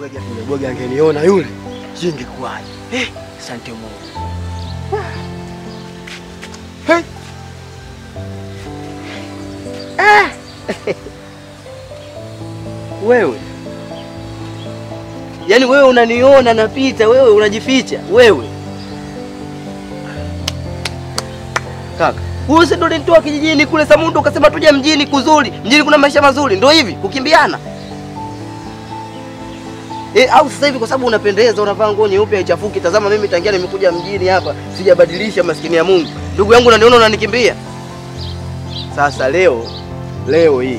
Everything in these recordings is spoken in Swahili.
bwege yule bwege angeniona yule, sijui ingekuwaje. Eh, asante Mungu. Hey. Ah. Wewe yaani, wewe unaniona napita, wewe unajificha wewe. Kaka, huyu si ndo ulinitoa kijijini kule Samundu ukasema tuje mjini kuzuri, mjini kuna maisha mazuri, ndo hivi kukimbiana E, au sasa hivi kwa sababu unapendeza unavaa nguo nyeupe haichafuki. Tazama mimi tangia nimekuja mjini hapa sijabadilisha, maskini ya Mungu. Ndugu yangu unaniona unanikimbia. Sasa leo leo hii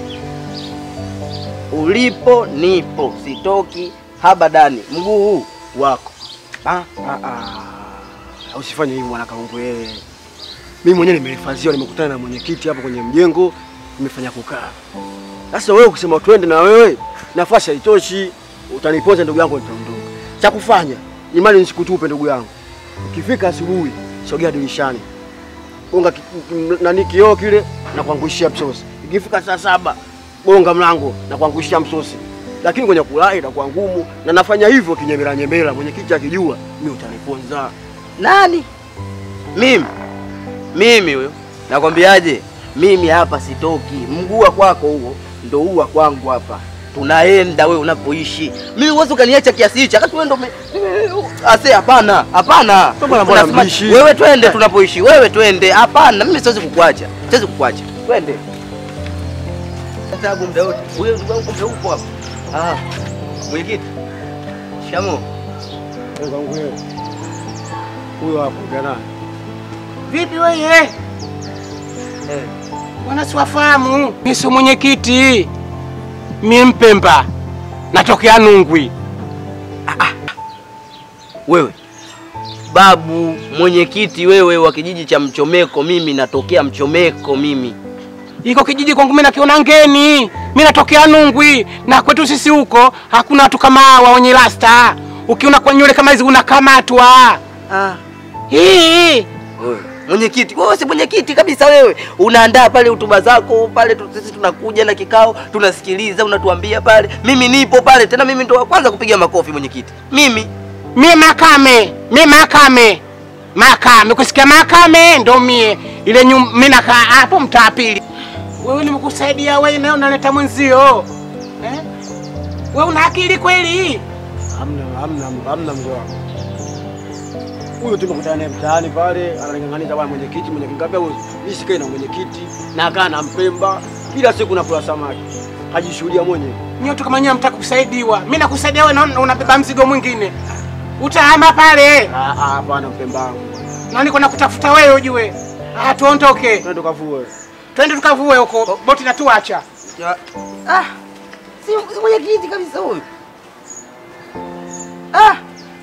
ulipo nipo, sitoki habadani, mguu huu wako. Ah, ah, ah. Usifanye hivyo mwana kaungu yeye. Mimi mwenyewe nimehifadhiwa, nimekutana na mwenyekiti hapo kwenye mjengo, nimefanya kukaa. Sasa wewe ukisema twende na wewe, nafasi haitoshi, utanipoza ndugu yangu, nitaondoka. Cha kufanya imani nisikutupe ndugu yangu. Ukifika asubuhi, sogea dirishani, gonga ki- ki- nani kioo kile na kuangushia msosi. Ikifika saa saba, gonga mlango na kuangushia msosi. Lakini kwenye kulala itakuwa ngumu, na nafanya hivyo kinyemela nyemela, mwenyekiti akijua mimi utaniponza. Nani? Mimi mimi huyo, nakwambiaje? Mimi hapa sitoki, mguu wa kwako huo ndo huu wa kwangu hapa. Tunaenda wewe unapoishi. Mimi uwezi ukaniacha kiasi hichi, wakati wewe ndo ume- ase. Hapana, hapana. Mbona mbona Unasema, mbishi? Wewe twende tunapoishi, wewe twende. Hapana, mimi siwezi kukuacha, siwezi kukuacha. Twende sababu muda wote wewe ndugu yangu kumbe upo hapa. Ah, mwenyekiti shamo, Ndugu yangu wewe. Huyo hapo gana. Vipi wewe? eh, Bwana siwafahamu. Mimi si mwenyekiti. Mimi Mpemba. Natokea Nungwi. wewe babu mwenyekiti wewe wa kijiji cha Mchomeko, mimi natokea Mchomeko mimi. Iko kijiji kwangu mimi nakiona ngeni. Mimi natokea Nungwi na kwetu sisi huko hakuna watu kama hawa wenye rasta. Ukiona kwa nywele kama hizi unakamatwa. Ah, Hii. wewe mwenyekiti, wewe si mwenyekiti kabisa wewe. Unaandaa pale hotuba zako pale, tu- sisi tunakuja na kikao, tunasikiliza, unatuambia pale. Mimi nipo pale tena, mimi ndo wa kwanza kupiga makofi mwenyekiti, mimi Mie Makame, mie Makame, Makame. Kusikia Makame ndo mie ile nyum, mimi nakaa hapo mtaa pili. Wewe nimekusaidia wewe, nayo unaleta mwenzio eh? Wewe una akili kweli? Hamna hamna hamna mzee wangu. Huyo tumekutana naye mtaani pale, ananing'ang'aniza bwana mwenyekiti, mwenyekiti ngambia huyo, mimi sikai na mwenyekiti, na kaa na Mpemba, kila siku nakula samaki. Hajishuhudia mwenyewe. Nyote kama nyewe mtaka kusaidiwa, mimi nakusaidia wewe, naona unabeba mzigo mwingine, utahama pale Ah ah, hapana Mpemba wangu. na niko nakutafuta wewe ujue. Ah, tuondoke Twende tukavue. twende tukavue huko, boti natuacha. Ya- ah, si si mwenyekiti kabisa huyu. Ah.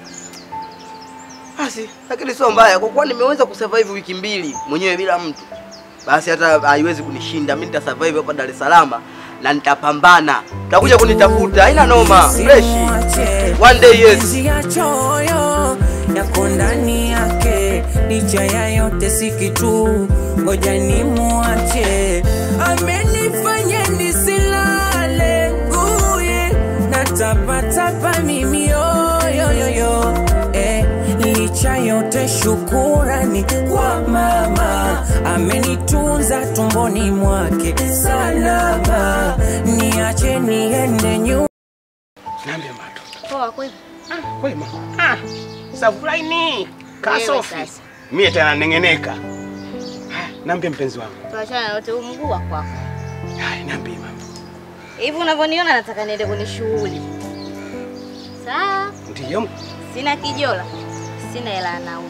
Basi, lakini sio mbaya kwa kuwa nimeweza kusurvive wiki mbili mwenyewe bila mtu. Basi hata haiwezi kunishinda. Mimi nitasurvive hapa Dar es Salaam na nitapambana. Utakuja kunitafuta, haina noma. Fresh. One day yes. ya choyo yako ndani yake, licha ya yote si kitu, ngoja ni muache. Amenifanya nisilale nguye, natapatapa mimi yoyoyoyo eh, licha yote shukurani kwa mama, amenitunza tumboni mwake salama, niache niende nyuma. Niambie mato. Poa kweli. Wema. Ah, Savulaini. Kasofi. Wewe sasa. Mie tena nengeneka. Haya, niambie mpenzi wangu. Tuachana na wote huu mguu wa kwako. Haya, niambie mama. Hivi unavyoniona nataka niende kwenye shughuli. Sawa, Ndiyo, sina kijola. Sina hela ya nauli.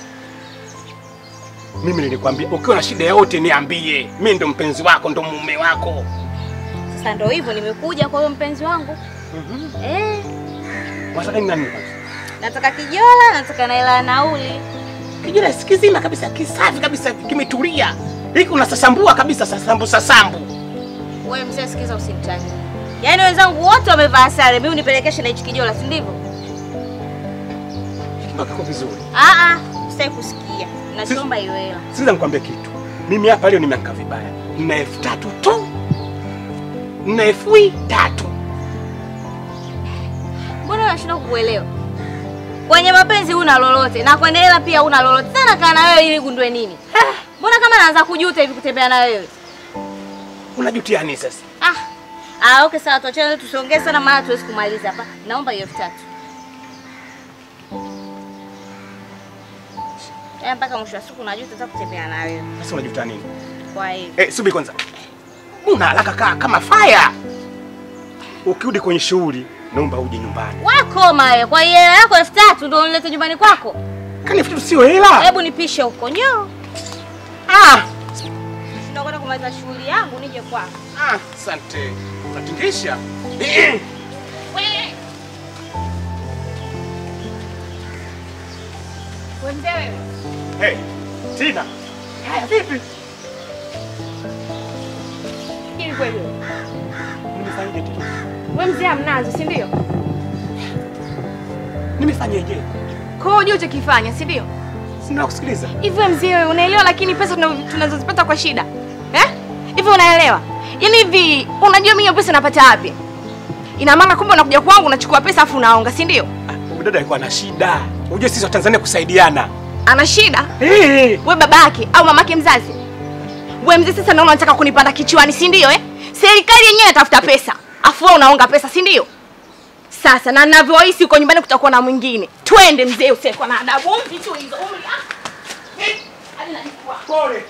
mimi nilikwambia ukiwa na shida yote niambie. Mimi ndo mpenzi wako, ndo mume wako. Sasa ndo hivyo nimekuja kwa huyo mpenzi wangu. Eh, Wataka nini nani kwanza? nataka kijola, nataka na hela ya nauli. Kijana sikizima kabisa, kisafi kabisa, kimetulia. Hiki unasasambua kabisa, sasambu sasambu. Wewe mzee, sikiza usinitanie. Yaani wenzangu wote wamevaa sare, mimi unipelekeshe na hichi kijola, si ndivyo? Mpaka kwa vizuri. Ah ah, sitaki kusikia. Naomba hiyo hela. Sikiza nikwambie kitu. Mimi hapa leo nimeanka vibaya. Nina elfu tatu tu. Nina elfu tatu. nashindwa kukuelewa. Kwenye mapenzi huna lolote na kwenye hela pia huna lolote. Tena kaa na wewe ili gundue nini? Mbona kama naanza kujuta hivi kutembea na wewe? Unajutia nini sasa? Ah. Ah, okay sawa tuachane tusiongee sana maana tuwezi kumaliza hapa. Naomba hiyo elfu tatu. Eh, mpaka mwisho wa siku najuta sasa kutembea na wewe. Sasa unajutia nini? Kwa hiyo. Eh, subiri kwanza. Una haraka kaa kama fire. Ukirudi kwenye shughuli, naomba uje nyumbani. Wakoma wewe. Kwa hiyo hela yako elfu tatu ndio unilete nyumbani kwako. Kani vitu sio hela. Hebu nipishe huko. Nyo. Ah, Ndio kwenda kumaliza shughuli yangu nije kwako. ah, asante. Unatingisha. Wewe. Wewe mzee wewe. Hey, Tina. Haya vipi? Ili kweli wewe. Nimefanyaje Tina? Wewe mzee amnazo, si ndio? Nimefanyaje? Kwa hiyo unajua uchokifanya, si ndio? Sina kusikiliza. Hivi wewe mzee wewe unaelewa lakini pesa tuna- tunazozipata kwa shida. Eh? Hivi unaelewa? Yaani hivi unajua mimi hiyo pesa napata wapi? Ina maana kumbe unakuja kwangu unachukua pesa afu unaonga, si ndio? Huyu dada alikuwa na shida. Unajua sisi wa Tanzania kusaidiana. Ana shida? Eh. We babake au mamake mzazi? We mzee sasa naona unataka kunipanda kichwani, si ndio eh? Serikali yenyewe inatafuta pesa. Afu wewe unaonga pesa, si ndio? Sasa na ninavyohisi uko nyumbani kutakuwa na mwingine. Twende mzee usiyekuwa na adabu. Umri tu hizo, umri. Ah. Eh, hadi najikua. Pole.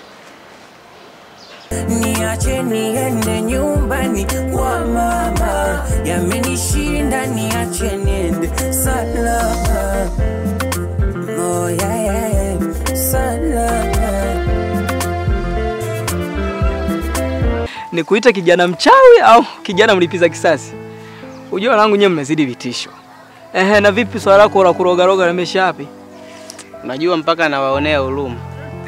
Niache niende nyumbani kwa mama, yamenishinda, niache niende salama. Oh, yeah, yeah, yeah. Salama. ni kuita kijana mchawi au kijana mlipiza kisasi? Ujua wanangu nyewe mmezidi vitisho. Ehe, na vipi swala lako la kurogaroga limesha wapi? Unajua mpaka nawaonea huruma.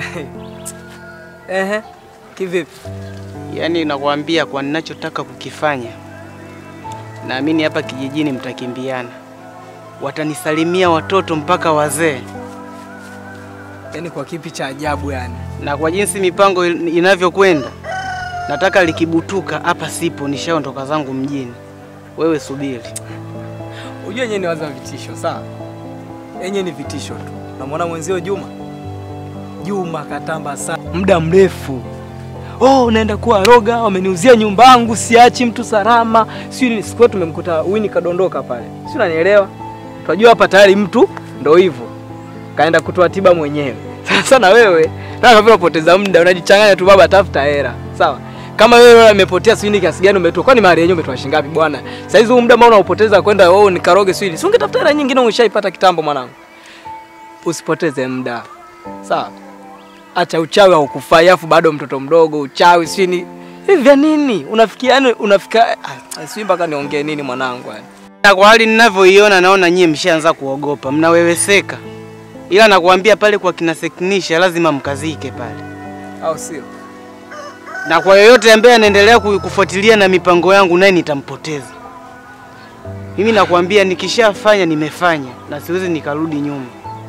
Ehe, kivipi? Yaani nakwambia kwa ninachotaka kukifanya, naamini hapa kijijini mtakimbiana, watanisalimia watoto mpaka wazee, Yaani kwa kipi cha ajabu yani? na kwa jinsi mipango il- inavyokwenda, nataka likibutuka hapa sipo, nishaondoka zangu mjini. Wewe subiri. Ujua yenyewe ni waza vitisho, sawa? Yenyewe ni vitisho tu. Unamwona mwenzio Juma? Juma katamba sana muda mrefu. Oh, unaenda kuwa roga, wameniuzia nyumba yangu, siachi mtu salama. Sio ni siku tumemkuta Winnie kadondoka pale. Si unanielewa? Tunajua hapa tayari mtu ndo hivyo. Kaenda kutoa tiba mwenyewe. Sasa na wewe, nataka vile unapoteza muda, unajichanganya tu baba, tafuta hela. Sawa? Kama wewe umepotea sijui kiasi gani umetoa. Kwani mahari yenyewe umetoa shilingi ngapi bwana? Sasa hizo huu muda ambao unaupoteza kwenda wewe nikaroge sijui. Si ungetafuta hela nyingine umeshaipata kitambo mwanangu. Usipoteze muda. Sawa? Acha uchawi haukufai afu bado mtoto mdogo uchawi sijui ni hivi vya nini? Unafikia yani unafika ah, sijui mpaka niongee nini mwanangu yani. Na kwa hali ninavyoiona, naona nyie mshaanza kuogopa, mnaweweseka, ila nakuambia pale kwa kina Seknisha lazima mkazike pale, Au sio? na kwa yoyote ambaye anaendelea ku- kufuatilia na mipango yangu, naye nitampoteza. Mimi nakwambia nikishafanya nimefanya, na siwezi nikarudi nyuma.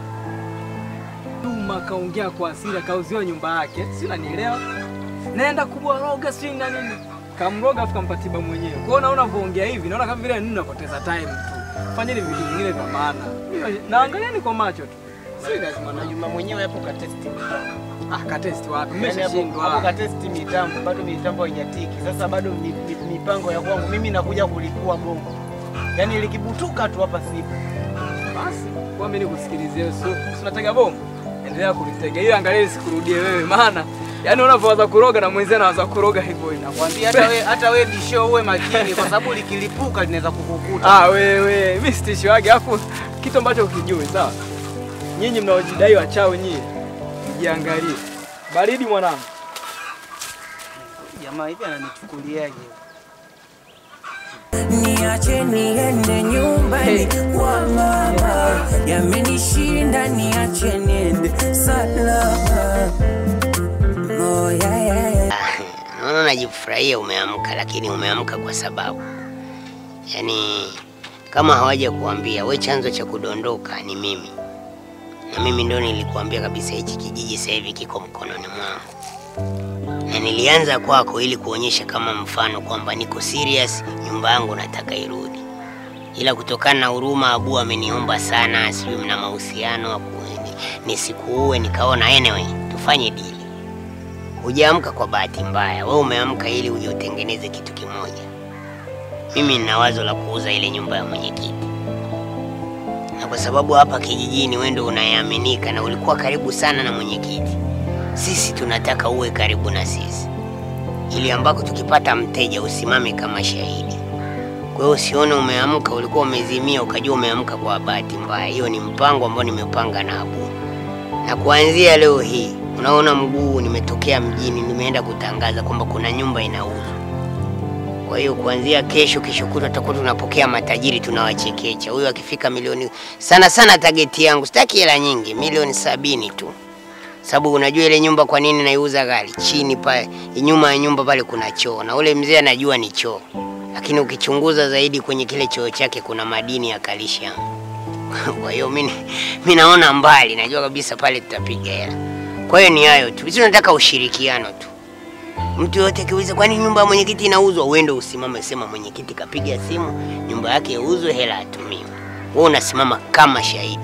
Juma kaongea kwa hasira, kauziwa nyumba yake, si unanielewa? Naenda kubwaroga si na nini, kamroga afu kampa tiba mwenyewe. Kwa hiyo naona unavyoongea hivi, naona kama vile nini napoteza time tu. Fanyeni vitu vingine vya maana. Mimi Naangalieni kwa macho tu, si lazima na Juma mwenyewe hapo katesti ah, katesti wapi? Yaani hapo- hapo Mmeshashindwa. katesti mitambo, bado mitambo haijatiki. Sasa bado mi- mi- mipango ya kwangu mimi nakuja kulipua bongo, yaani likibutuka tu hapa sipo. Basi kwa mimi nikusikilizie, wewe, sio si unatega bomu, endelea kulitega, ila angalia isikurudie wewe, maana yani unavyoanza kuroga na mwenzio anaanza kuroga hivyo hivyo. Nakwambia hata wewe hata wewe bisho uwe makini, kwa sababu likilipuka linaweza kukukuta. Ah, wewe, mimi sitishi wake, afu kitu ambacho ukijui, sawa? Nyinyi mnaojidai wachawi nyinyi, mjiangalie. Baridi mwanangu. Jamaa hivi ananichukuliaje? Niache niende nyumbani kwa mama, yamenishinda, niache niende salama. Oh, yeah, yeah, yeah. Naona unajifurahia umeamka, lakini umeamka kwa sababu, yaani kama hawaja kuambia we, chanzo cha kudondoka ni mimi, na mimi ndo nilikuambia kabisa hichi kijiji sasa hivi kiko mkononi mwangu, na nilianza kwako ili kuonyesha kama mfano kwamba niko serious, nyumba yangu nataka irudi. ila kutokana na huruma Abu ameniomba sana, sijui mna mahusiano aku- ni- nisikuue, nikaona anyway tufanye dili. Hujaamka kwa bahati mbaya, wewe umeamka ili uje utengeneze kitu kimoja. Mimi nina wazo la kuuza ile nyumba ya mwenyekiti, na kwa sababu hapa kijijini wewe ndio unayeaminika na ulikuwa karibu sana na mwenyekiti, sisi tunataka uwe karibu na sisi, ili ambako tukipata mteja usimame kama shahidi. Kwa hiyo usione umeamka ulikuwa umezimia ukajua umeamka kwa bahati mbaya. Hiyo ni mpango ambao nimepanga na Abu, na kuanzia leo hii unaona mguu nimetokea mjini, nimeenda kutangaza kwamba kuna nyumba inauzwa. Kwa hiyo kuanzia kesho, kesho kutwa tutakuwa tunapokea matajiri, tunawachekecha. Huyu akifika milioni, sana sana tageti yangu sitaki hela nyingi, milioni sabini tu, sababu unajua ile nyumba kwa nini naiuza ghali? Chini pale, nyuma ya nyumba pale kuna choo, na ule mzee anajua ni choo, lakini ukichunguza zaidi kwenye kile choo chake kuna madini ya kalsiamu. Kwa hiyo mimi mimi naona mbali, najua kabisa pale tutapiga hela. Kwa hiyo ni hayo tu, sisi tunataka ushirikiano tu. Mtu yote akiuliza kwani nyumba ya mwenyekiti inauzwa, uende usimame, sema mwenyekiti kapiga simu, nyumba yake iuzwe, hela atumiwe. Wewe unasimama kama shahidi.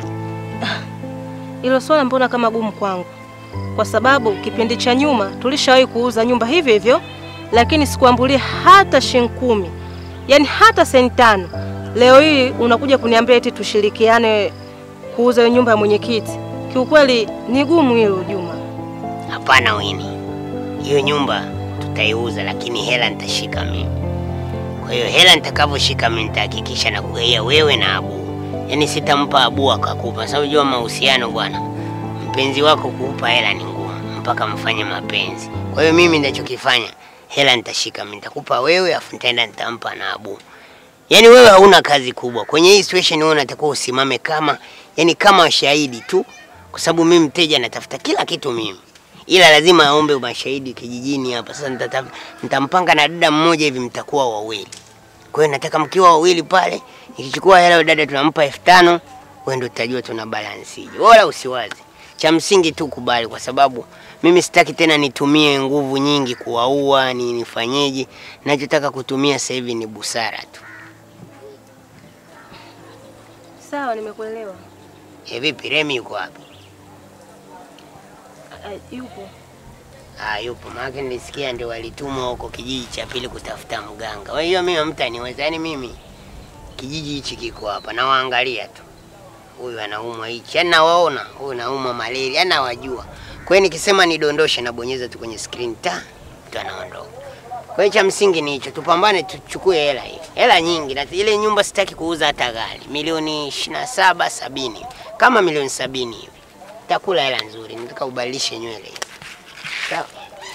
Hilo swala mbona kama gumu kwangu, kwa sababu kipindi cha nyuma tulishawahi kuuza nyumba hivyo hivyo, lakini sikuambulia hata shilingi kumi, yaani hata senti tano. Leo hii unakuja kuniambia eti tushirikiane kuuza hiyo nyumba ya mwenyekiti. Kiukweli ni gumu hilo, Juma. Hapana Wini, hiyo nyumba tutaiuza, lakini hela nitashika mimi. Kwa hiyo hela nitakavyoshika mimi nitahakikisha na kugaia wewe na Abu, yaani sitampa Abu akakupa, sababu jua mahusiano bwana, mpenzi wako kuupa hela ni ngumu mpaka mfanye mapenzi. Kwa hiyo mimi ninachokifanya, hela nitashika mimi, nitakupa wewe, afu nitaenda nitampa na Abu. Yaani wewe hauna kazi kubwa kwenye hii situation, wewe unatakiwa usimame kama yani kama shahidi tu, kwa sababu mimi mteja natafuta kila kitu mimi ila lazima aombe mashahidi kijijini hapa. Sasa nitata- nitampanga na dada mmoja hivi, mtakuwa wawili. Kwa hiyo nataka mkiwa wawili pale, nikichukua hela yule dada tunampa elfu tano wewe ndio utajua tuna balansije, wala usiwazi. Cha msingi tu kubali, kwa sababu mimi sitaki tena nitumie nguvu nyingi kuwaua, ni nifanyeje. Nachotaka kutumia sasa hivi ni busara tu. Sawa, nimekuelewa. E, vipi Remi yuko wapi? Ah, Yupo. Ah, yupo. Maana nilisikia ndio walitumwa huko kijiji cha pili kutafuta mganga. Kwa hiyo mimi hamtaniweza. Yaani mimi kijiji hichi kiko hapa nawaangalia tu. Huyu anaumwa hichi, yaani nawaona. Huyu anaumwa malaria, yaani nawajua. Kwa hiyo nikisema nidondoshe nabonyeza tu kwenye screen ta mtu anaondoka. Kwa hiyo cha msingi ni hicho, tupambane tuchukue hela hii. Hela nyingi na ile nyumba sitaki kuuza hata ghali. Milioni 27 sabini. Kama milioni sabini hivi. Takula hela nzuri, nataka ubadilishe nywele hivi. Sawa.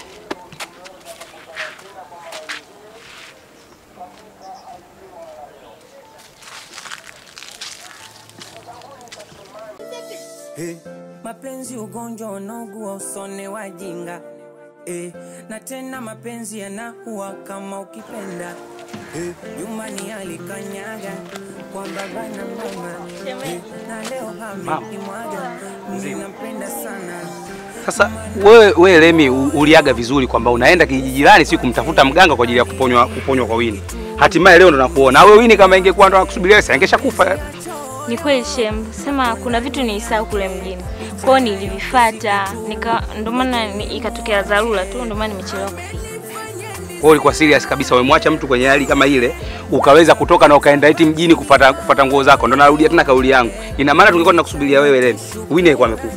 Hey. Mapenzi ugonjwa unaugua usone wajinga hey. Na tena mapenzi yanaua kama ukipenda hey. Nyumbani alikanyaga kwa baba na mama hey. Na leo amekimwaga ninampenda sana Sasa wewe wewe Lemi u- uliaga vizuri kwamba unaenda kijiji jirani si kumtafuta mganga kwa ajili ya kuponywa kuponywa kwa Wini. Hatimaye leo ndo nakuona. Na wewe Wini kama ingekuwa ndo anakusubiria wewe angeshakufa. Ni kweli shem, sema kuna vitu nilisahau kule mjini, kwao nilivifuata, nika ndio maana ni- ikatokea dharura tu, ndio maana nimechelewa kufika. Wewe ulikuwa serious kabisa umemwacha mtu kwenye hali kama ile ukaweza kutoka na ukaenda eti mjini kufuata kufuata nguo zako. Ndo narudia tena kauli yangu. Ina maana tungekuwa tunakusubiria wewe Lemi. Wini alikuwa amekufa.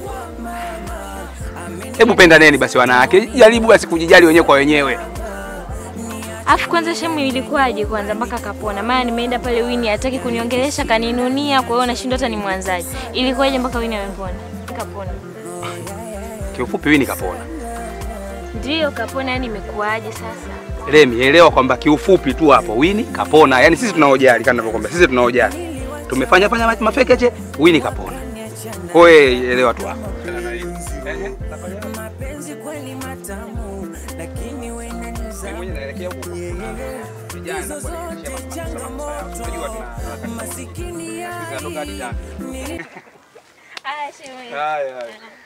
Hebu pendaneni basi wanawake. Jaribu basi kujijali wenyewe kwa wenyewe. Afu kwanza shemu ilikuwaje kwanza mpaka kapona? Maana nimeenda pale Wini hataki kuniongelesha kaninunia, kwa hiyo nashindwa hata ni mwanzaji. Ilikuwaje mpaka Wini amepona? Kapona. Kiufupi Wini kapona. Ndio kapona, yani imekuwaje sasa? Remi, elewa kwamba kiufupi tu hapo Wini kapona. Yaani sisi tunaojali kama ninavyokuambia, sisi tunaojali. Tumefanya fanya ma- mafekeche, Wini kapona. Kwa hiyo elewa tu hapo. mapenzi kweli matamu, lakini wewe hizo zote changamoto, masikini ya Aya, shemu. Haya, haya.